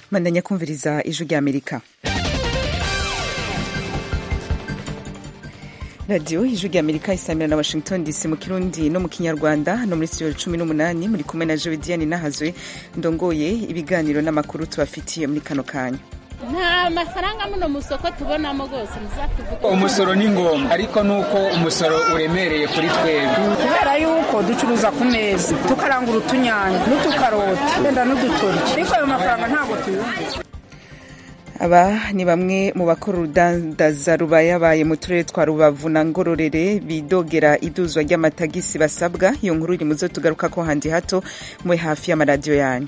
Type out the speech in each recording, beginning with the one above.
mandanya kumviriza ijwi rya amerika radiyo ijwi rya amerika isamira na washington dc mu kirundi no mu kinyarwanda no muri studio cumi n'umunani muri kumwe na jodiane nahazwe ndongoye ibiganiro n'amakuru tubafitiye muri kano kanya nta mafaranga muno mu soko tubonamo rwose muzatuvuga umusoro ni ngombwa ariko nuko umusoro uremereye kuri twebwe kubera yuko ducuruza ku meza tukarangura utunyanya n'utukaroti wenda n'udutoryi ariko ayo mafaranga ntabwo tuyumva aba ni bamwe mu bakora urudandaza rubayabaye mu turere twa rubavu na ngororere bidogera iduzwa ry'amatagisi basabwa iyo nkuru iri muzo tugaruka ko handi hato mwe hafi y'amaradiyo yanyu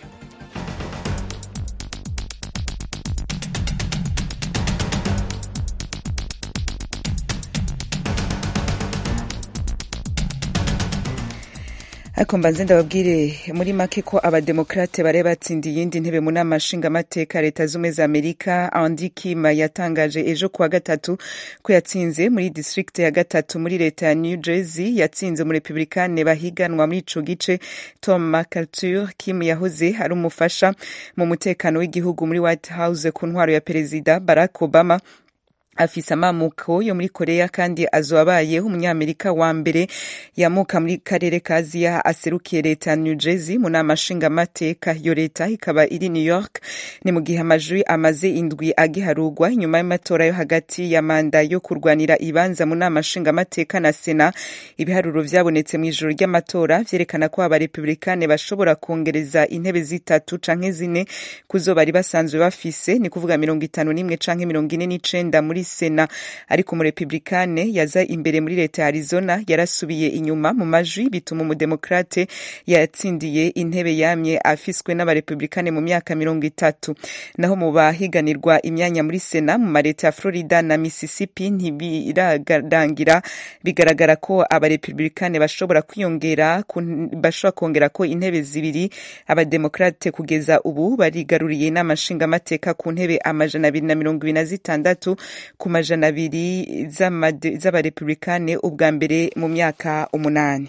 ariko mbanze ndababwire muri make ko abademokrate bari batsindiye iyindi ntebe mu nama nshingamateka leta z'ubumwe za amerika andi kima yatangaje ejo kuwa gatatu ko yatsinze muri district ya gatatu muri leta ya new jersey yatsinze mu republikane bahiganwa muri ico gice tom mcarthur kim yahoze ari umufasha mu mutekano w'igihugu muri white house ku ntwaro ya perezida barack obama afise amamuko yo muri korea kandi azoba abayeho umunyamerika wa mbere yamuka muri karere ka aziya aserukiye leta ya new jersey mu nama nshingamateka iyo leta ikaba iri new york ni mu gihe amajwi amaze indwi agiharurwa inyuma y'amatora yo hagati ya manda yo kurwanira ibanza mu nama nshingamateka na sena ibiharuro vyabonetse mu ijoro ry'amatora vyerekana ko abarepublikane bashobora kongereza intebe zitatu canke zine kuzo bari basanzwe bafise ni kuvuga mirongo itanu n'imwe canke mirongo ine n'icenda muri sena ariko umurepublikane yaza imbere muri leta ya arizona yarasubiye inyuma mu majwi bituma umudemokrate yatsindiye intebe yamye afiswe n'abarepublikane mu myaka mirongo itatu naho mu bahiganirwa imyanya muri sena mu mareta ya florida na mississippi ntibirarangira bigaragara ko abarepublikane bashobora kwiyongera bashobora kongera ko intebe zibiri abademokrate kugeza ubu barigaruriye inama nshingamateka ku ntebe amajana abiri na mirongo ibiri na zitandatu ku majana abiri z'abarepublikane ubwa mbere mu myaka umunani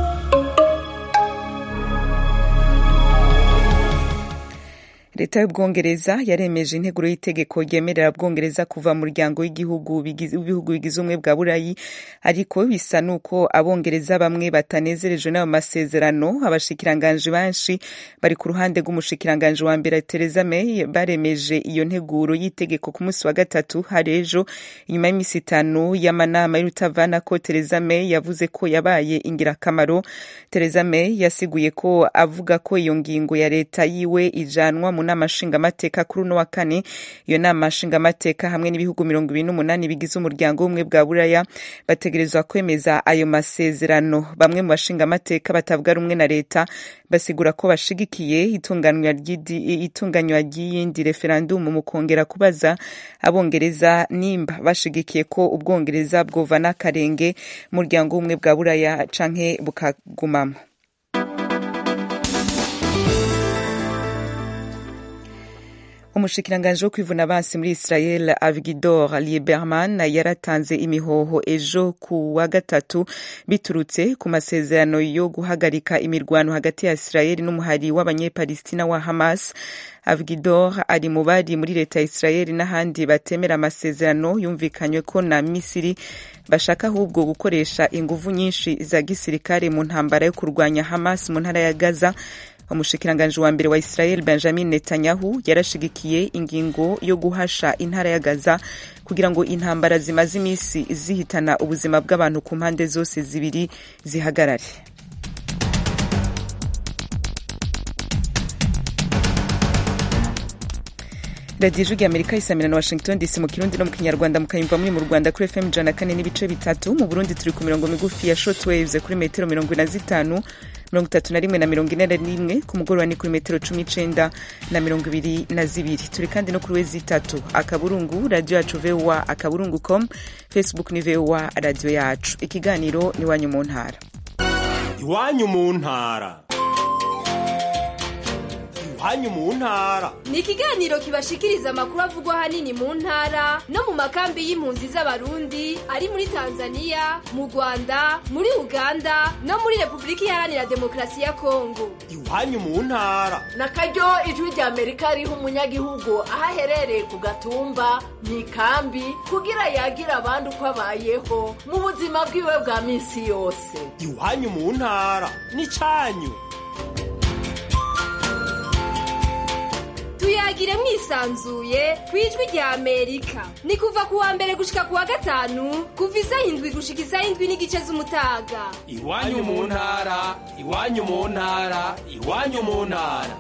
leta y'ubwongereza yaremeje integuro y'itegeko ryemerera bwongereza kuva mu muryango w'igihugu w'ibihugu bigize ubumwe bwa burayi ariko bisa n'uko abongereza bamwe batanezerejwe n'ayo masezerano abashikiranganji benshi bari ku ruhande rw'umushikiranganji wa mbere Theresa May baremeje iyo nteguro y'itegeko ku munsi wa gatatu hari ejo inyuma y'iminsi itanu y'amanama y'urutavana ko Theresa May yavuze ko yabaye ingirakamaro Theresa May yasiguye ko avuga ko iyo ngingo ya leta yiwe ijanwa mu nama nshingamateka kuri uno wa kane iyo nama nshingamateka hamwe n'ibihugu mirongo ibiri n'umunani bigize umuryango w'ubumwe bwa buraya bategerezwa kwemeza ayo masezerano bamwe mu bashingamateka batavuga rumwe na leta basigura ko bashigikiye itunganywa ry'iyindi referandumu mu kongera kubaza abongereza nimba bashigikiye ko ubwongereza bwova n'akarenge umuryango w'ubumwe bwa buraya canke bukagumamo umushikiranganji wo kwivuna abansi muri israel avigidor lieberman yaratanze imihoho ejo ku wa gatatu biturutse ku masezerano yo guhagarika imirwano hagati ya israel n'umuhari w'abanyepalestina wa hamas avigidor ari mu bari muri leta ya israel n'ahandi batemera amasezerano yumvikanywe ko na misiri bashaka ahubwo gukoresha inguvu nyinshi za gisirikare mu ntambara yo kurwanya hamas mu ntara ya gaza umushikiranganji wa mbere wa israel benjamin netanyahu yarashigikiye ingingo yo guhasha intara ya gaza kugira ngo intambara zimaze iminsi zihitana ubuzima bw'abantu ku mpande zose zibiri zihagarare radiyo ijwi amerika isamira na washington dc mu kirundi no mu kinyarwanda mukayumva muri mu rwanda kuri fm ijana kane n'ibice bitatu mu burundi turi ku mirongo migufi ya shortwaves kuri metero mirongo ine na zitanu mirongo itatu na rimwe na mirongo ine na rimwe ku mugoroba ni kuri metero cumi n'icenda na mirongo ibiri na zibiri turi kandi no kuri wezi itatu akaburungu radiyo yacu voa akaburungu com facebook ni voa radiyo yacu ikiganiro ni iwanyu mu ntara iwanyu mu ntara iwanyu mu ntara ni ikiganiro kibashikiriza amakuru avugwa ahanini mu ntara no mu makambi y'impunzi z'abarundi ari muri tanzania mu rwanda muri uganda no muri repubulika iharanira demokarasi ya kongo iwanyu mu ntara na karyo ijwi rya amerika riha umunyagihugu aho aherereye ku gatumba mu ikambi kugira yagira abandi uko abayeho mu buzima bwiwe bwa minsi yose iwanyu mu ntara n'icyanyu tuyagire mwisanzuye ku ijwi rya amerika ni kuva ku wa mbere gushika ku wa gatanu kuva isaha indwi gushika isaha indwi n'igice z'umutaga iwanyu mu ntara iwanyu mu ntara iwanyu mu ntara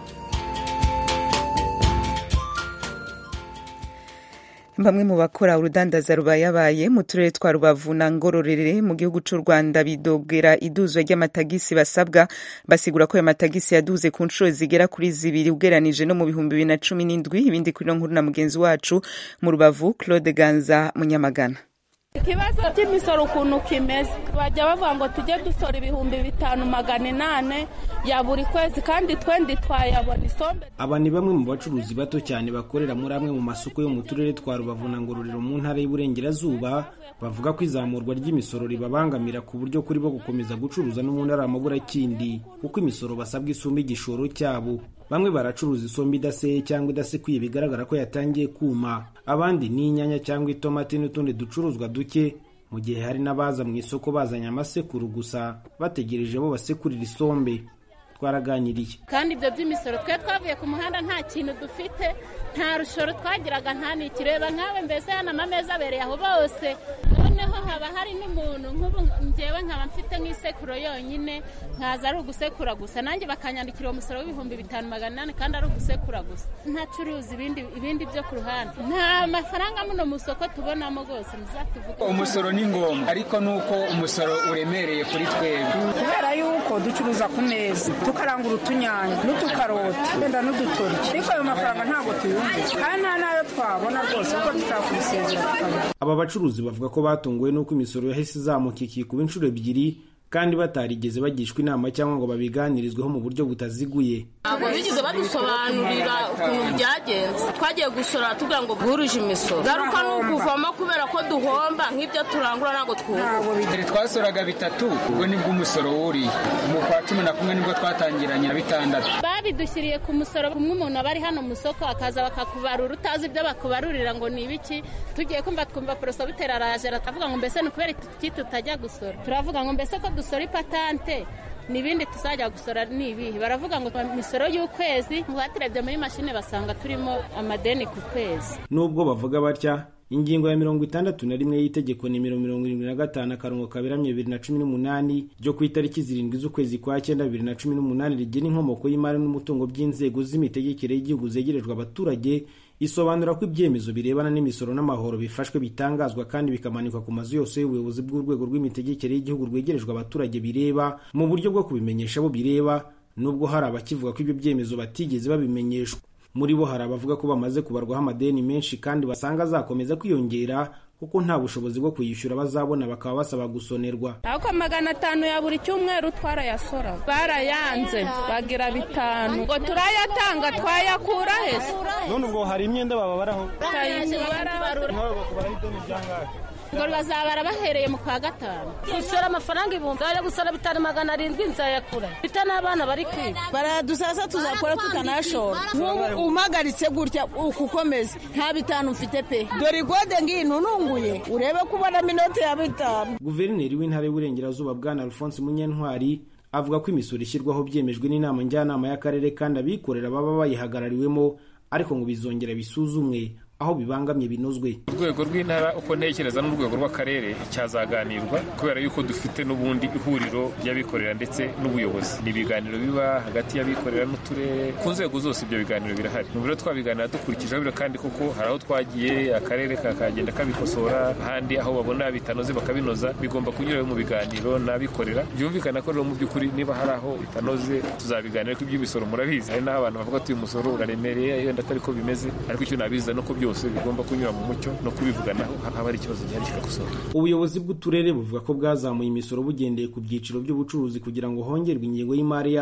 bamwe mu bakora urudandaza rubayabaye mu turere twa rubavu na ngororere mu gihugu cy'u rwanda bidogera iduzwa ry'amatagisi basabwa basigura ko ayo matagisi yaduze ku nshuro zigera kuri zibiri ugeranije no mu bihumbi bibiri na cumi n'indwi ibindi kuri no nkuru na mugenzi wacu mu rubavu claude ganza munyamagana ikibazo cy'imisoro ukuntu kimeze bajya bavuga ngo tujye dusora ibihumbi bitanu magana inane ya buri kwezi kandi twendi twayabona isombe aba ni bamwe mu bacuruzi bato cyane bakorera muri amwe mu masoko yo mu turere twa rubavu na ngororero mu ntara y'uburengerazuba bavuga ko izamurwa ry'imisoro ribabangamira ku buryo kuri bo gukomeza gucuruza no mu ntara amaburakindi kuko imisoro basabwa isumba igishoro cyabo bamwe baracuruza isombe idaseye cyangwa idasekuye bigaragara ko yatangiye kuma abandi ni inyanya cyangwa itomati n'utundi ducuruzwa duke mu gihe hari n'abaza mu isoko bazanye amasekuru gusa bategereje bo basekurira isombe twaraganiriye kandi ibyo by'imisoro twe twavuye ku muhanda nta kintu dufite nta rushoro twagiraga nta nikireba nkawe mbese hano amameza abereye aho bose noneho haba hari n'umuntu nk'ubu ngewe nkaba mfite nk'isekuro yonyine nkaza ari ugusekura gusa nanjye bakanyandikira uwo musoro w'ibihumbi bitanu magana inani kandi ari ugusekura gusa ntacuruza ibindi ibindi byo ku ruhande nta mafaranga muno mu isoko tubonamo rwose muzatuvuge umusoro ni ngombwa ariko nuko umusoro uremereye kuri twebwe kubera yuko ducuruza ku meza tukarangura utunyanya n'utukaroti wenda n'udutoryi ariko ayo mafaranga ntabwo tuyumva kandi nta n'ayo twabona rwose kuko tutakubisezera tukabona aba bacuruzi bavuga ko batunguwe n'uko imisoro yahise izamuka ikikuba inshuro ebyiri kandi batarigeze bagishwa inama cyangwa ngo babiganirizweho mu buryo butaziguye ntabwo bigeze badusobanurira ukuntu byagenze twagiye gusora tugira ngo bwuruje imisoro garuka ni ukuvamo kubera ko duhomba nk'ibyo turangura ntabwo twunguka mbere twasoraga bitatu ubwo nibwo umusoro wuriye mu kwa cumi na kumwe nibwo twatangiranye na bitandatu babidushyiriye ku musoro kumwe umuntu aba ari hano mu isoko akaza bakakubarura utazi ibyo bakubarurira ngo ni ibiki tugiye kumva twumva poroso bitera araje aratavuga ngo mbese ni ukubera iki tutajya gusora turavuga ngo mbese ko dusora ipatante n'ibindi tuzajya gusora ni ibihe baravuga ngo imisoro y'ukwezi baturebye muri mashine basanga turimo amadeni ku kwezi nubwo bavuga batya ingingo ya mirongo itandatu na rimwe y'itegeko nimero mirongo irindwi na gatanu akarongo kaberamye bibiri na cumi n'umunani ryo ku itariki zirindwi z'ukwezi kwa cyenda bibiri na cumi n'umunani rigena inkomoko y'imari n'umutungo by'inzego z'imitegekere y'igihugu zegerejwe abaturage isobanura ko ibyemezo birebana n'imisoro n'amahoro bifashwe bitangazwa kandi bikamanikwa ku mazu yose y'ubuyobozi bw'urwego rw'imitegekere y'igihugu rwegerejwe abaturage bireba mu buryo bwo kubimenyesha abo bireba nubwo hari abakivuga ko ibyo byemezo batigeze babimenyeshwa muri bo hari abavuga ko bamaze kubarwaho amadeni menshi kandi basanga azakomeza kwiyongera kuko nta bushobozi bwo kuyishyura bazabona bakaba basaba gusonerwa ariko magana atanu ya buri cyumweru twarayasora barayanze bagira bitanu ngo turayatanga twayakura hese none ubwo hari imyenda bababaraho ngo bazabara bahereye mu kwa gatanu gusora amafaranga ibihumbi bajya gusora bitanu magana arindwi nzayakura mfite n'abana bari kwiga baradusasa tuzakora tutanashora nk'ubu umagaritse gutya ukukomeza nta bitanu mfite pe dore igode ngiyi ntununguye urebe ko ubonamo inoti ya bitanu guverineri w'intara y'uburengerazuba bwana alphonse munyentwari avuga ko imisoro ishyirwaho byemejwe n'inama njyanama y'akarere kandi abikorera baba bayihagarariwemo ariko ngo bizongera bisuzumwe aho bibangamye binozwe urwego rw'intara uko ntekereza n'urwego rw'akarere cyazaganirwa kubera yuko dufite n'ubundi ihuriro ry'abikorera ndetse n'ubuyobozi ni ibiganiro biba hagati y'abikorera n'uturere ku nzego zose ibyo biganiro birahari mu biro twabiganira dukurikije biro kandi koko hari aho twagiye akarere kakagenda kabikosora ahandi aho babona bitanoze bakabinoza bigomba kunyura mu biganiro n'abikorera byumvikana ko rero mu by'ukuri niba hari aho bitanoze tuzabiganira ko iby'imisoro murabizi hari n'aho abantu bavuga ati uyu musoro uraremereye yenda atari ko bimeze ariko icyo nabiza nuko byose bigomba kunyura mu mucyo no kubivuganaho haba hari ikibazo gihari kigakosora ubuyobozi bw'uturere buvuga ko bwazamuye imisoro bugendeye ku byiciro by'ubucuruzi kugira ngo hongerwe ingengo y'imari yatwo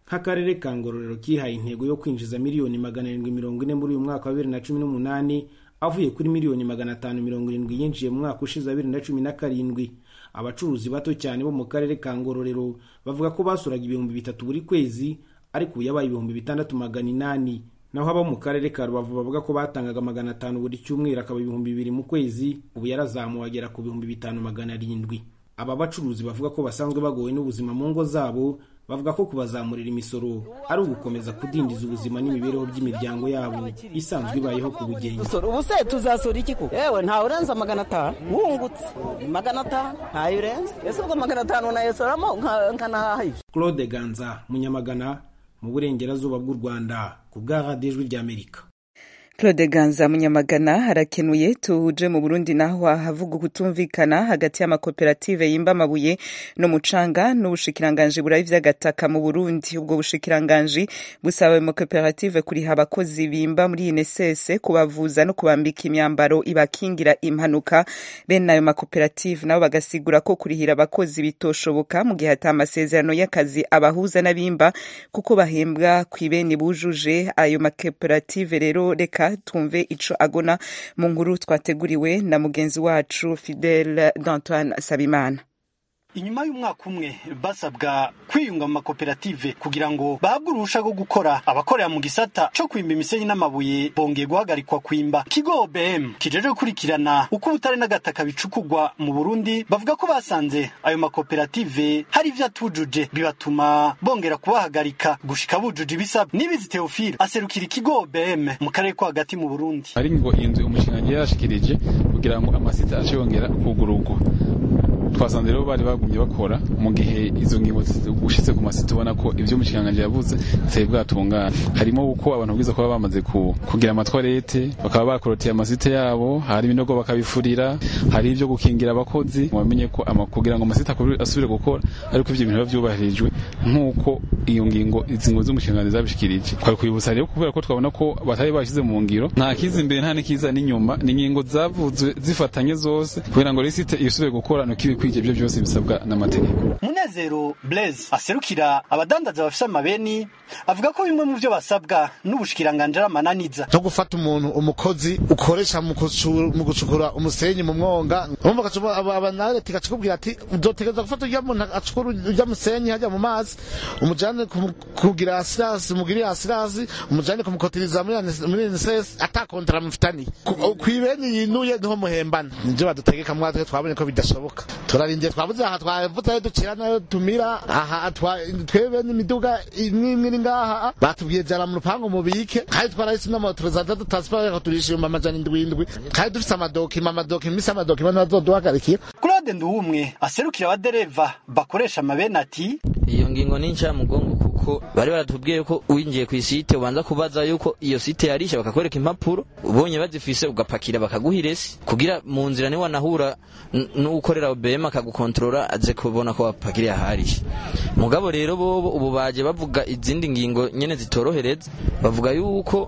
nk'akarere ka ngororero kihaye intego yo kwinjiza miliyoni magana arindwi mirongo ine muri uyu mwaka wa bibiri na cumi n'umunani avuye kuri miliyoni magana atanu mirongo irindwi yinjiye mu mwaka ushize wa bibiri na cumi na karindwi abacuruzi bato cyane bo mu karere ka ngororero bavuga ko basuraga ibihumbi bitatu buri kwezi ariko ubu yabaye ibihumbi bitandatu magana inani naho abo mu karere ka rubavu bavuga ko batangaga magana atanu buri cyumweru akaba ibihumbi bibiri mu kwezi ubu yarazamuwe agera ku bihumbi bitanu magana arindwi aba bacuruzi bavuga ko basanzwe bagowe n'ubuzima mu ngo zabo bavuga ko kubazamurira imisoro ari ugukomeza kudindiza ubuzima n'imibereho by'imiryango yabo isanzwe ibayeho ku bugenge ubu se tuzasura iki ko yewe ntawe urenza magana atanu wungutse magana atanu ntayo urenze ese ubwo magana atanu nayesoramo nkanahaha claude ganza munyamagana mu burengerazuba bw'u rwanda ku bwa radiyo ijwi ry'amerika claude ganza munyamagana harakenuye tuje mu burundi naho havuga kutumvikana hagati y'amakoperative yimba amabuye n'umucanga n'ubushikiranganji burayi vy'agataka mu burundi ubwo bushikiranganji busaba ayo makoperative kuriha abakozi bimba muri inesese kubavuza no kubambika imyambaro ibakingira impanuka bene ayo makoperative nabo bagasigura ko kurihira abakozi bitoshoboka mu gihe ata amasezerano y'akazi abahuza n'abimba kuko bahembwa kw'ibeni bujuje ayo makoperative rero reka twumve ico agona mu nkuru twateguriwe na mugenzi wacu Fidel d'Antoine Sabimana inyuma y'umwaka umwe basabwa kwiyunga mu makoperative kugira ngo bahabwe uruhusha rwo gukora abakorera mu gisata co kwimba imisenyi n'amabuye bongeye guhagarikwa kwimba kigo OBM kijeje gukurikirana uko ubutare n'agataka bicukugwa mu Burundi bavuga ko basanze ayo makoperative hari ivyo atujuje bibatuma bongera kubahagarika gushika bujuje ibisabwa nibizi Theophile aserukira ikigo OBM mu karere ko hagati mu Burundi ari ngo inzu umushinga yarashikirije kugira ngo amasita ace yongera kugururwa twasanze rero bari bagumye bakora mu gihe izo ngingo ushitse ku masita ubona ko ivyo umushikiranganji yavuze bitari bwatungana harimo uko abantu bwiza kuba bamaze kugira amatwarete bakaba bakoroteye amasite yabo hari ibinogo bakabifurira hari ivyo gukingira abakozi wamenye ko kugira ngo amasita asubire gukora ariko ivyo bintu biba vyubahirijwe nk'uko iyo ngingo izi ngo z'umushikiranganji zabishikirije twari kwibutsa rero kubera ko twabona ko batari bashize mu ngiro nta kiza imbere nta n'ikiza n'inyuma ni ingingo zavuzwe zifatanye zose kugira ngo lisite isubire gukora nuko ibikwije ibyo byose bisabwa n'amategeko munezero blaise aserukira abadandaza bafise amabeni avuga ko bimwe mu byo basabwa n'ubushikiranganji ari amananiza no gufata umuntu umukozi ukoresha mu gucukura umusenyi mu mwonga urumva abanareti gacikubwira ati uzotegereza gufata urya muntu acukura urya musenyi hajya mu mazi umujane kugira asirasi mugirire asirasi umujane kumukotiriza muri NSS atakontara mufitaniye kwibeni yinuye niho muhembana nivyo badutegeka mwatwe twabonye ko bidashoboka turarindiye twabuze aha twavuze ducira nayo tumira aha twebe n'imiduga imwe imwe iri ngaha batubwiye jara mu rupangu mubike kandi twarahise n'amoto za data transport turisha ibihumbi amajana indwi indwi kandi dufise amadokima amadokima imisi amadokima ntibazoduhagarikira claude nduwumwe aserukira abadereva bakoresha amabeni ati iyo ngingo ni ncamugongo kuko bari baratubwiye ko winjiye ku isite ubanza kubaza yuko iyo site yarisha bakakwereka impapuro ubonye bazifise ugapakira bakaguha iresi kugira mu nzira niwe wanahura n'ukorera OBM akagukontorora aze kubona ko wapakiriye aharisha mugabo rero bobo ubu baje bavuga izindi ngingo nyene zitorohereza bavuga yuko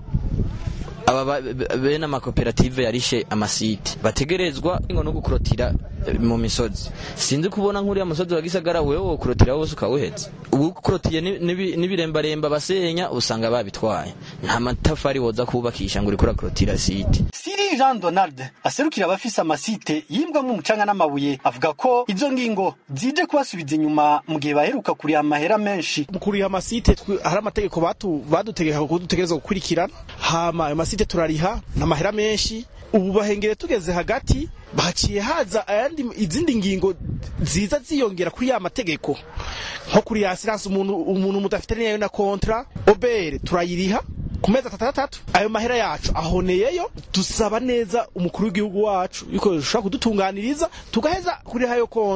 aba bene amakoperative yarishe amasite bategerezwa ngo no gukurotira mu misozi sinzi kubona nk'uriya musozi wa gisagara wewe wokurotira wose ukawuheza ubu ukurotiye n'ibirembaremba basenya usanga babitwaye nta matafari woza kubakisha ngo uriko urakurotira site Siri Jean Donald aserukira abafise amasite yimbwamwo umucanga n'amabuye avuga ko izo ngingo zije kubasubiza inyuma mu gihe baheruka kuriha amahera menshi mu kuriha amasite hari amategeko badutegeka ko dutegereza gukurikirana hama ayo masite turariha n'amahera menshi ubu bahengere tugeze hagati baciye haza ayandi izindi ngingo ziza ziyongera kuri ya mategeko nko kuri ya asiranse umuntu umuntu mudafite nayo na kontra obere turayiriha ku mezi atandatu ayo mahera yacu ahoneyeyo dusaba neza umukuru w'igihugu wacu yuko ushobora kudutunganiriza tugaheza kuriha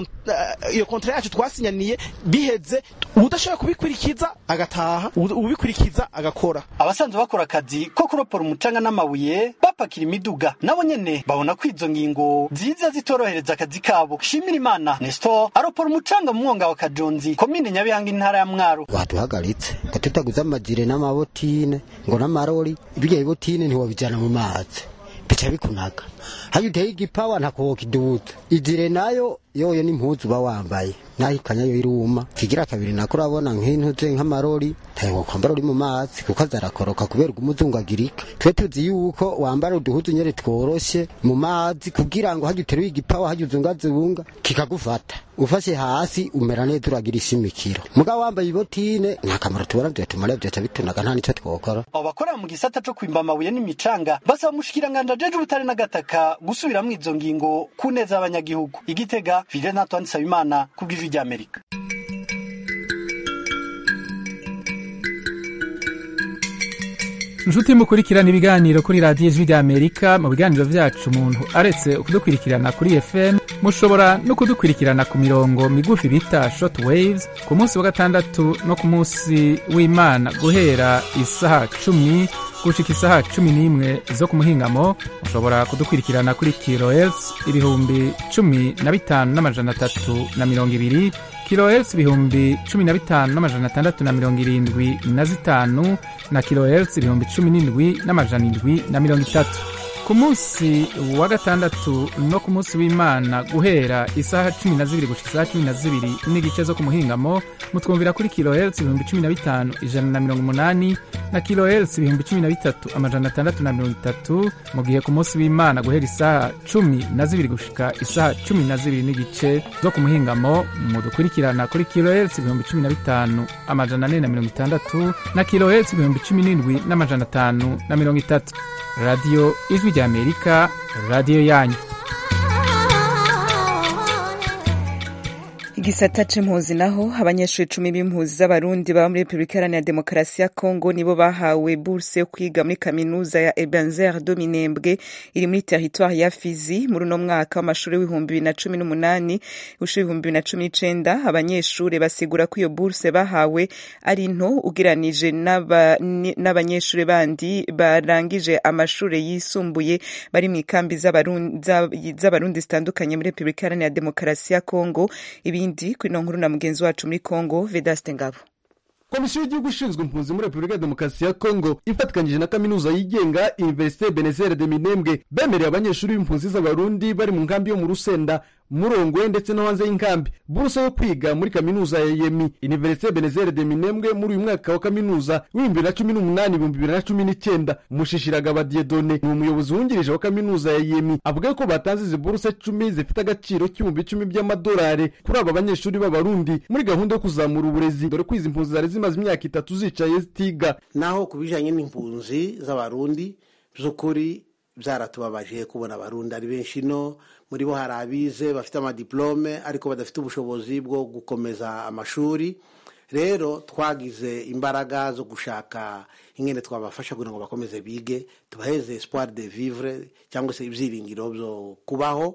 iyo kontra yacu twasinyaniye biheze udashobora kubikurikiza agataha ubikurikiza agakora abasanzwe bakora akazi ko kuropora umucanga n'amabuye bapakira imiduga nabo nyene babona ko izo ngingo ziza zitorohereza akazi kabo shimira imana nestor aropora umucanga mu mwonga wa kajonzi komine nyabihanga intara ya mwaro baduhagaritse ngo tutaguze amajire n'amabotine ngo n'amarori ibirya bibotine ntiwabijana mu mazi bica bikunaga hayo uteye igipawa ntako wokiduza ijire nayo yoyo n'impuzu uba wambaye naho ikanya yo iruma kigira kabiri nako urabona nk'intuze nk'amarori ntayo kwambara uri mu mazi kuko azarakoroka kubera umuzungagirika twe tuzi yuko wambara uduhuzu nyene tworoshe mu mazi kugira ngo hajya uteruye igipawa hajya uzungazunga kikagufata ufashe hasi umera neza uragira ishimikiro mugabo wambaye ibotine nta kamaro tubona vyotumara vyoca bitunaga nta nico twokora abo bakorera mu gisata co kwimba amabuye n'imicanga basaba umushikiranganje ajeje ubutare n'agataka gusubiramwo izo ngingo ku neza y'abanyagihugu igitega Fidel Antoine Nsabimana ku bw'ijwi ry'Amerika inshuti mukurikirana ibiganiro kuri radiyo ijwi ry'amerika mu biganiro byacu umuntu aretse kudukurikirana kuri fm mushobora no kudukurikirana ku mirongo migufi bita short waves ku munsi wa gatandatu no ku munsi w'imana guhera isaha cumi gushika isaha cumi n'imwe zo ku muhingamo mushobora kudukurikirana kuri kilohertz ibihumbi cumi na bitanu n'amajana atatu na mirongo ibiri kilohertz ibihumbi cumi na bitanu n'amajana atandatu na mirongo irindwi na zitanu na kilohertz ibihumbi cumi n'indwi n'amajana indwi na mirongo itatu ku munsi wa gatandatu no ku munsi w'imana guhera isaha cumi na zibiri gushika isaha cumi na zibiri n'igice zo ku muhingamo mutwumvira kuri kilohertz ibihumbi cumi na bitanu ijana na mirongo umunani na kilohertz ibihumbi cumi na bitatu amajana atandatu na mirongo itatu mu gihe ku munsi w'imana guhera isaha cumi na zibiri gushika isaha cumi na zibiri n'igice zo ku muhingamo mudukurikirana kuri kilohertz ibihumbi cumi na bitanu amajana ane na mirongo itandatu na kilohertz ibihumbi cumi n'indwi n'amajana atanu na mirongo itatu radiyo ijwi ry'amerika radiyo yanyu igisata c'impuzi naho abanyeshuri cumi b'impuzi z'abarundi baba muri repubulika iharanira demokarasi ya kongo nibo bahawe burse yo kwiga muri kaminuza ya ebenzer do minembwe iri muri teritwari ya fizi muri uno mwaka w'amashuri w'ibihumbi bibiri na cumi n'umunani ushuri ibihumbi bibiri na cumi n'icenda abanyeshuri basigura ko iyo burse bahawe ari nto ugeranije n'abanyeshuri bandi barangije amashuri yisumbuye bari mu ikambi z'abarundi zitandukanye muri repubulika iharanira demokarasi ya kongo ibindi kuri ino nkuru na mugenzi wacu muri kongo vedaste ngabo komisiyo y'igihugu ishinzwe impunzi muri repubulika ya demokarasi ya kongo ifatikanyije na kaminuza yigenga universite benezere de minembwe bemereye abanyeshuri b'impunzi z'abarundi bari mu nkambi yo mu rusenda murongwe ndetse no hanze y'inkambi buruse yo kwiga muri kaminuza ya yemi universite benezere de minembwe muri uyu mwaka wa kaminuza w'ibihumbi bibiri na cumi n'umunani ibihumbi bibiri na cumi n'icyenda mushishiragaba diedone ni umuyobozi wungirije wa kaminuza ya yemi avuga ko batanze izi buruse cumi zifite agaciro k'ibihumbi icumi by'amadolari kuri aba banyeshuri b'abarundi muri gahunda yo kuzamura uburezi dore ko izi mpunzi zari zimaze imyaka itatu zicaye zitiga naho ku bijyanye n'impunzi z'abarundi by'ukuri byaratubabaje kubona abarundi ari benshi no muri bo hari abize bafite amadiplome ariko badafite ubushobozi bwo gukomeza amashuri rero twagize imbaraga zo gushaka ingene twabafasha kugira ngo bakomeze bige tubaheze espoir de vivre cyangwa se ibyiringiro byo kubaho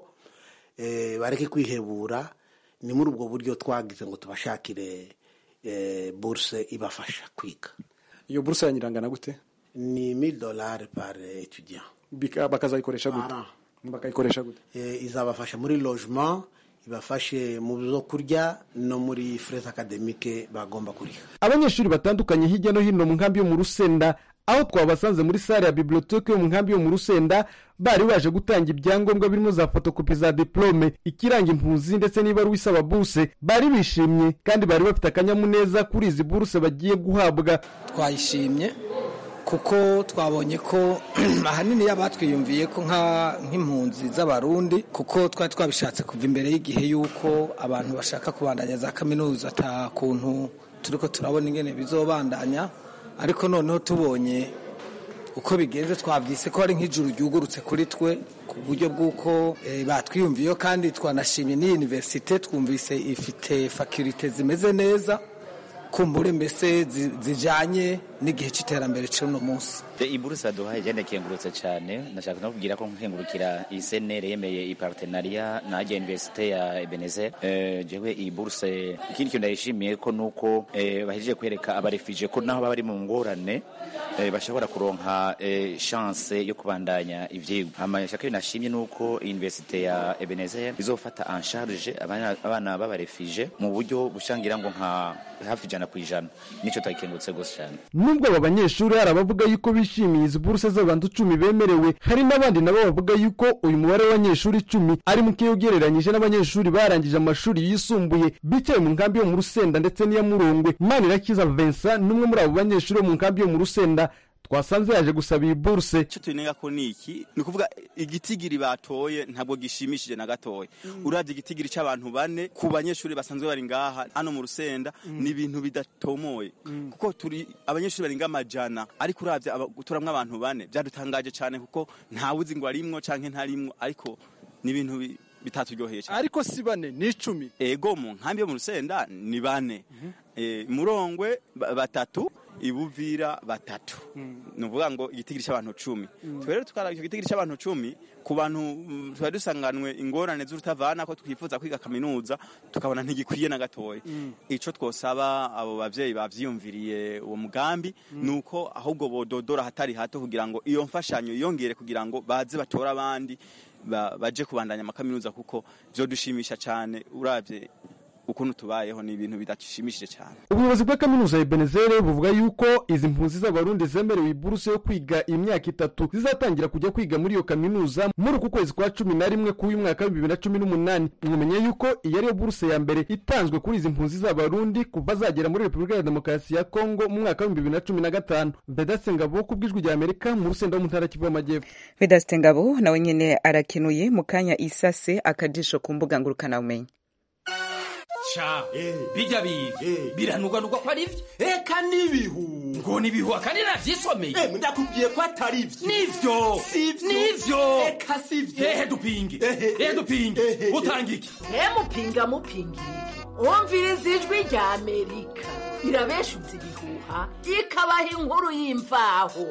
bareke kwihebura ni muri ubwo buryo twagize ngo tubashakire buruse ibafasha kwiga iyo buruse yanyirangana gute ni mille dollars par étudiant bakazayikoresha gute bakayikoresha gute izabafasha muri logement ibafashe mu byo kurya no muri frais academique bagomba kuriha abanyeshuri batandukanye hirya no hino mu nkambi yo mu rusenda aho twabasanze muri sale ya biblioteke yo mu nkambi yo mu rusenda bari baje gutanga ibyangombwa birimo za fotokopi za diplome ikiranga impunzi ndetse n'ibaruwa isaba buruse bari bishimye kandi bari bafite akanyamuneza kuri izi buruse bagiye guhabwa twayishimye kuko twabonye ko ahanini batwiyumviye ko nk'impunzi z'abarundi kuko twari twabishatse kuva imbere y'igihe y'uko abantu bashaka kubandanya za kaminuza ata kuntu turi ko turabona ingene bizobandanya ariko noneho tubonye uko bigenze twabyise ko ari nk'ijuru ryugurutse kuri twe ku buryo bw'uko batwiyumviyeho kandi twanashimye n'iyi univerisite twumvise ifite fakirite zimeze neza kumbure mbese zijanye n'igihe cy'iterambere cy'uno munsi iburuse baduhaye jyane kengurutse cyane nashaka no kubwira ko nkengurukira iyi senere yemeye ipartenariya na ajya universite ya ebenezer jewe iyi buruse ikindi kintu ndayishimiye ko nuko bahejeje kwereka abarefije ko naho baba bari mu ngorane bashobora kuronka chance yo kubandanya ivyigwa amashaka nashimye nuko universite ya ebenezer izofata en charge abana b'abarefije mu buryo bushangira ngo nka hafi ijana ku ijana nicyo twakengurutse gose cyane nubwo aba banyeshuri hari abavuga yuko bishimiye izi buruse z'abantu icumi bemerewe hari n'abandi nabo bavuga yuko uyu mubare w'abanyeshuri icumi ari muke ugereranyije n'abanyeshuri barangije amashuri yisumbuye bicaye mu nkambi yo mu rusenda ndetse n'iya murongwe manirakiza vincent n'umwe muri abo banyeshuri bo mu nkambi yo mu rusenda twasanze yaje gusaba iyi buruse icyo tunenga ko ni iki ni ukuvuga igitigiri batoye ntabwo gishimishije na gatoya urabye igitigiri cy'abantu bane ku banyeshuri basanzwe bari ngaha hano mu rusenda ni ibintu bidatomoye kuko turi abanyeshuri barenga amajana ariko urabye turamwo abantu bane byadutangaje cyane kuko ntawuzi ngo arimwo canke ntarimwo ariko ni ibintu bi- bitaturyoheye cyane ariko si bane ni icumi ego mu nkambi yo mu rusenda ni bane Eh, murongwe ba- batatu ibuvira batatu ni ukuvuga ngo igitigiri cy'abantu cumi twe rero tukaraba icyo gitigiri cy'abantu cumi ku bantu mm, twari dusanganwe ingorane z'urutavana ko twifuza kwiga kaminuza tukabona ntigikwiye na gatoya icyo twosaba abo bavyeyi bavyiyumviriye uwo mugambi ni uko ahubwo bododora hatari hato kugira ngo iyo mfashanyo yiyongere kugira ngo baze batore abandi ba- baje kubandanya amakaminuza kuko vyodushimisha cyane uravye ukuntu tubayeho ni ibintu bidashimishije cyane ubuyobozi bwa kaminuza ya benezere buvuga yuko izi mpunzi z'abarundi zemerewe iburuse yo kwiga imyaka itatu zizatangira kujya kwiga muri iyo kaminuza muri uku kwezi kwa cumi na rimwe k'uyu mwaka w'ibihumbi bibiri na cumi n'umunani mumenye yuko iyi ariyo buruse ya mbere itanzwe kuri izi mpunzi z'abarundi kuva zagera muri repubulika ya demokarasi ya kongo mu mwaka w'ibihumbi bibiri na cumi na gatanu vedaste ngabo ku bw'ijwi rya amerika mu rusenda wo mu ntara kivu y'amajyepfo vedaste ngabo nawe nyene arakenuye mu kanya isase akajisho ku mbuga ngurukanabumenyi ca bijya biga biranugwanugwa ko ari vyo eka n'ibihu ngo nibihu akandi navyisomeye ndakubwiye ko atari vyo nivyo nivyo eka sivyo ehe dupinge ehe dupinge utanga iki mupinga mupinga wumviriza ijwi rya amerika irabeshutse ibihuha ikabaha inkuru y'imvaho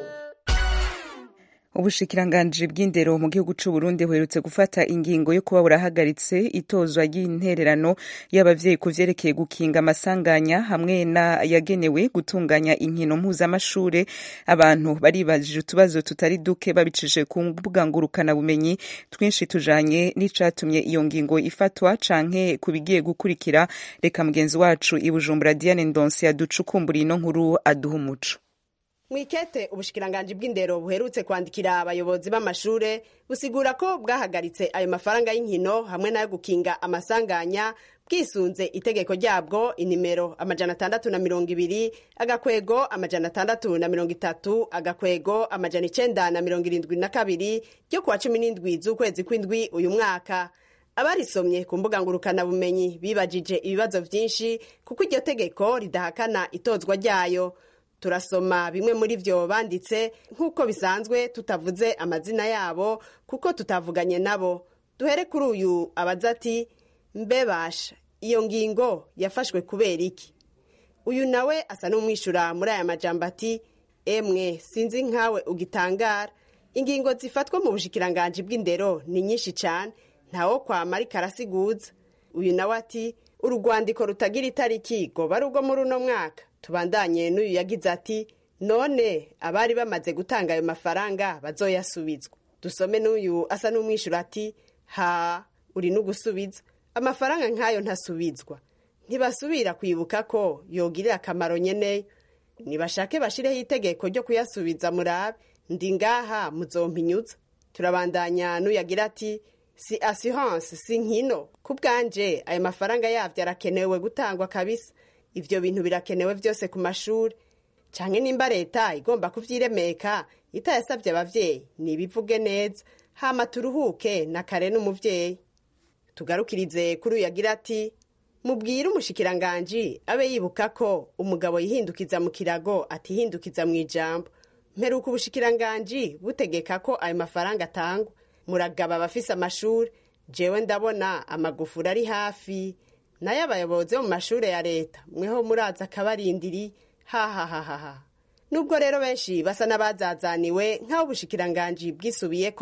ubushikiranganji bw'indero mu gihugu c'u Burundi buherutse gufata ingingo yo kuba burahagaritse itozwa ry'intererano y'abavyeyi ku vyerekeye gukinga amasanganya hamwe n'ayagenewe gutunganya inkino mpuzamashure abantu baribajije utubazo tutari duke babicishije ku mbuga ngurukanabumenyi twinshi tujanye n'icatumye iyo ngingo ifatwa canke ku bigiye gukurikira reka mugenzi wacu i Bujumbura Diane Ndonse yaducukumbura ino nkuru aduha umuco mwikete ubushikiranganji bw'indero buherutse kwandikira abayobozi b'amashure busigura ko bwahagaritse ayo mafaranga y'inkino hamwe n'ayo gukinga amasanganya bwisunze itegeko ryabwo inimero amajana atandatu na mirongo ibiri agakwego amajana atandatu na mirongo itatu agakwego amajana icenda na mirongo irindwi na kabiri ryo kuwa cumi n'indwi z'ukwezi kw'indwi uyu mwaka abarisomye ku mbuga ngurukanabumenyi bibajije ibibazo vyinshi kuko iryo tegeko ridahakana itozwa ryayo turasoma bimwe muri vyo banditse nk'uko bisanzwe tutavuze amazina yabo kuko tutavuganye nabo duhere kuri uyu abaza ati mbe basha iyo ngingo yafashwe kubera iki uyu nawe asa n'umwishura muri aya majambo ati emwe sinzi nkawe ugitangara ingingo zifatwa mu bushikiranganji bw'indero ni nyinshi cane ntawo kwama ariko arasiguza uyu nawe ati urugwandiko rutagira itariki goba ari urwo muri uno mwaka tubandanye n'uyu yagize ati none abari bamaze gutanga ayo mafaranga bazoyasubizwa dusome n'uyu asa n'umwishyura ati ha uri n'ugusubiza amafaranga nk'ayo ntasubizwa ntibasubira kwibuka ko yogirira akamaro nyeneyo nibashake bashireho itegeko ryo kuyasubiza murabe ndi ngaha muzompinyuza turabandanya n'uyagira ati si assurance si nkino ku bwanje ayo mafaranga yavyo arakenewe gutangwa kabisa ivyo bintu birakenewe vyose ku mashuri canke nimba leta igomba kuvyiremeka itayasavye abavyeyi nibivuge neza hama turuhuke na kare n'umuvyeyi tugarukirize kuri uyu yagira ati mubwire umushikiranganji abe yibuka ko umugabo yihindukiza mu kirago atihindukiza mu ijambo mperuka ubushikiranganji butegeka ko ayo mafaranga atangwa muragaba abafise amashuri jewe ndabona amagufuri ari hafi nayo abayobozi bo mu mashuri ya leta mweho muraza akabarindiri hahahahaha nubwo rero benshi basa n'abazazaniwe nk'aho ubushikiranganji bwisubiye ko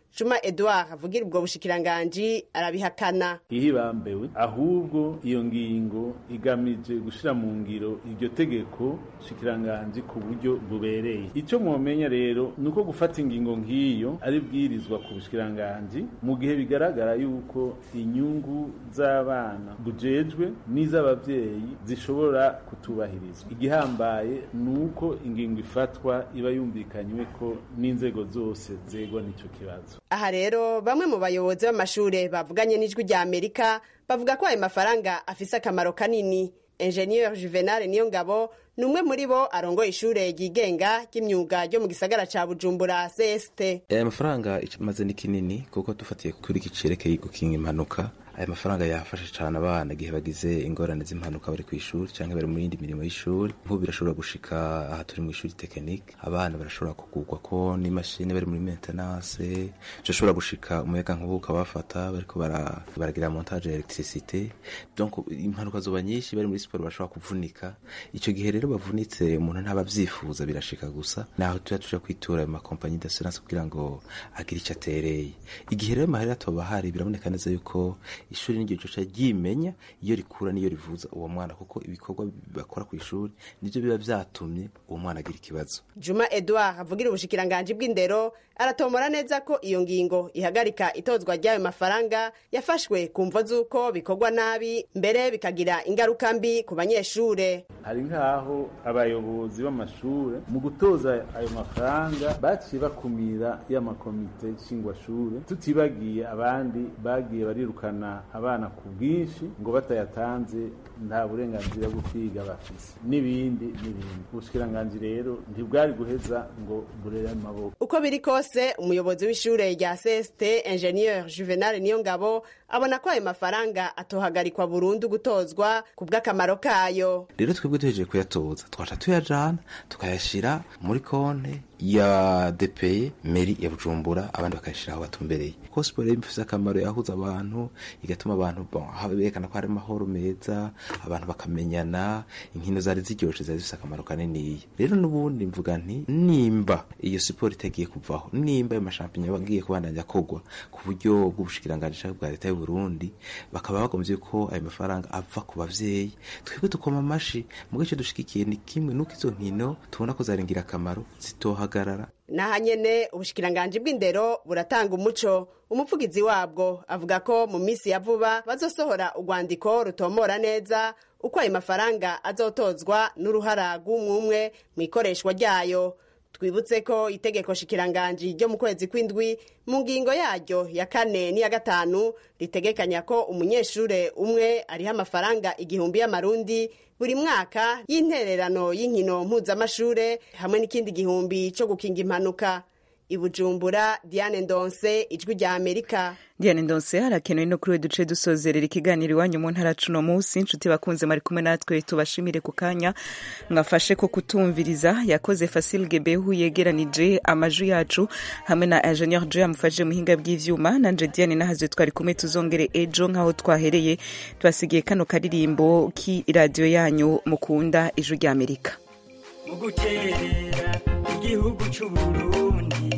juma edouard avugira ubwo bushikiranganji arabihakana ihibambewe ahubwo iyo ngingo igamije gushira mu ngiro iryo tegeko shikiranganji ku buryo bubereye icyo mwomenya rero ni uko gufata ingingo nk'iyo ari bwirizwa ku bushikiranganji mu gihe bigaragara yuko inyungu z'abana bujejwe n'iz'abavyeyi zishobora kutubahirizwa igihambaye ni uko ingingo ifatwa iba yumvikanywe ko n'inzego zose zegwa n'ico kibazo aha rero bamwe mu bayobozi b'amashure bavuganye n'ijwi rya amerika bavuga ko ayo mafaranga afise akamaro kanini enjeniyeri juvenal niyo ngabo ni umwe muri bo arongoye ishure ryigenga ry'imyuga ryo mu gisagara ca bujumbura cst aya mafaranga imaze ni kinini kuko dufatiye kuri iki cerekeye gukinga impanuka aya mafaranga yafasha cyane abana igihe bagize ingorane z'impanuka bari ku ishuri cyangwa bari mu yindi mirimo y'ishuri nk'ubu birashobora gushika aha turi mu ishuri tekinike abana barashobora kugurwa ko n'imashini bari muri maintenance birashobora gushika umuyaga nkuba ukabafata bariko baragira montage ya electricité donc impanuka zoba nyinshi bari muri siporo bashobora kuvunika icyo gihe rero bavunitse umuntu ntaba abyifuza birashika gusa naho tuja tuja kwitura ayo makompanyi d'assurance kugira ngo agire icyo atereye igihe rero amahera atoba ahari biraboneka neza yuko ishuri n'iryo coca ryimenya iyo rikura n'iyo rivuza uwo mwana kuko ibikorwa bakora ku ishuri nivyo biba vyatumye uwo mwana agira ikibazo juma edouard avugira ubushikiranganji bw'indero aratomora neza ko iyo ngingo ihagarika itozwa ry'ayo mafaranga yafashwe ku mvo z'uko bikorwa nabi mbere bikagira ingaruka mbi ku banyeshure hari nk'aho abayobozi b'amashure mu gutoza ayo mafaranga baciye bakumira y'amakomite nshingwashure tutibagiye abandi bagiye barirukana abana ku bwinshi ngo batayatanze nta burenganzira bwo kwiga bafise n'ibindi n'ibindi ubushikiranganji rero ntibwari guheza ngo burere amaboko uko biri kose umuyobozi w'ishure rya cst ingenieur juvenal niyongabo abona ko ayo mafaranga atohagarikwa burundu gutozwa ku bw'akamaro kayo rero twebwe duhejeje kuyatoza twaca tuyajana tukayashira muri konte ya depeye meri ya bujumbura abandi bakayashira aho batumbereye kuko siporo ifise akamaro yahuza abantu igatuma abantu berekana ko hari amahoro meza abantu bakamenyana inkino zari ziryoshe zari zifise akamaro kaniniya rero n'ubundi mvuga nti nimba iyo siporo itagiye kuvaho nimba ayo mashampinyo agiye kubandanya kogwa ku buryo bw'ubushikiranganji bwa leta y'uburundi bakaba bagombye ko ayo mafaranga ava ku bavyeyi twebwe tukoma amashi mugo ico dushigikiye ni kimwe nuko izo nkino tubona ko zari ingirakamaro zitohagarara naha nyene ubushikiranganji bw'indero buratanga umuco umuvugizi wabwo avuga ko mu minsi ya vuba bazosohora urwandiko rutomora neza uko ayo mafaranga azotozwa n'uruhara rw'umwumwe mu ikoreshwa ryayo twibutse ko itegeko shikiranganji ryo mu kwezi kw'indwi mu ngingo yaryo ya kane n'iya gatanu ritegekanya ko umunyeshure umwe ariho amafaranga igihumbi y'amarundi buri mwaka y'intererano y'inkino mpuzamashure hamwe n'ikindi gihumbi cyo gukinga impanuka ibujumbura diane ndonse ijwi rya amerika diane ndonse harakenewe no kuri we duce dusozerera ikiganiro iwanyu mu ntara cuno munsi inshuti bakunze mwari kumwe natwe tubashimire ku kanya mwafashe ko kutumviriza yakoze fasil gebehu yegeranije amajwi yacu hamwe na ingenieur jo yamufashije muhinga bw'ivyuma nanje diane nahaze twari kumwe tuzongere ejo nk'aho twahereye tubasigiye kano karirimbo k'iradiyo yanyu mukunda ijwi rya amerika mu guterera igihugu c'uburundi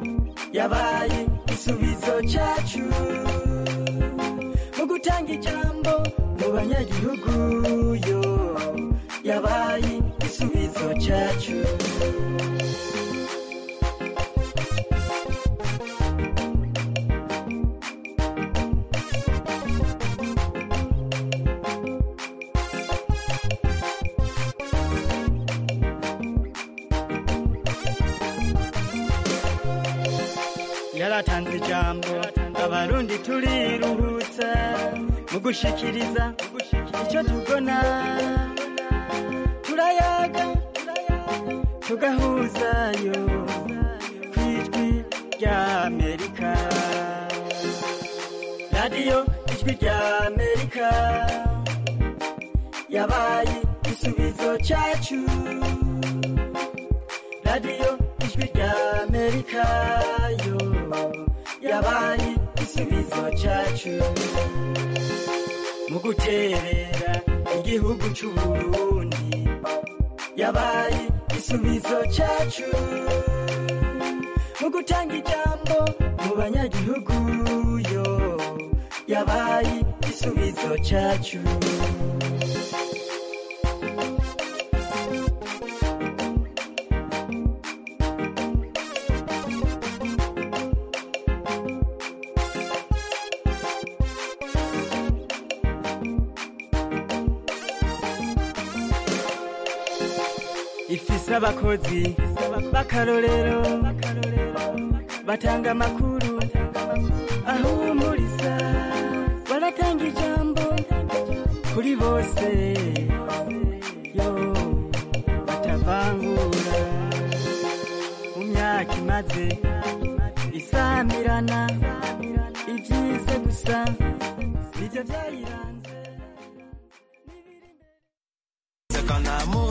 yabaye igisubizo cyacu mu gutanga ijambo mu banyagihugu yo yabaye igisubizo cyacu yaratanze ijambo abarundi turiruhutsa mu gushikiriza icyo tubona turayaga tugahuzayo ku ijwi rya amerika radiyo ijwi rya amerika yabaye igisubizo cyacu radiyo ijwi rya amerika yo yabaye igisubizo cyacu mu guterera igihugu c'uburundi yabaye igisubizo cyacu mu gutanga ijambo mu banyagihugu yo yabaye igisubizo cyacu ifise abakozi b'akarorero batanga amakuru ahumuriza baratanga ijambo kuri bose yo batavangura mu myaka imaze isamirana ibyize gusa nibyo byayiranze C'est qu'en amour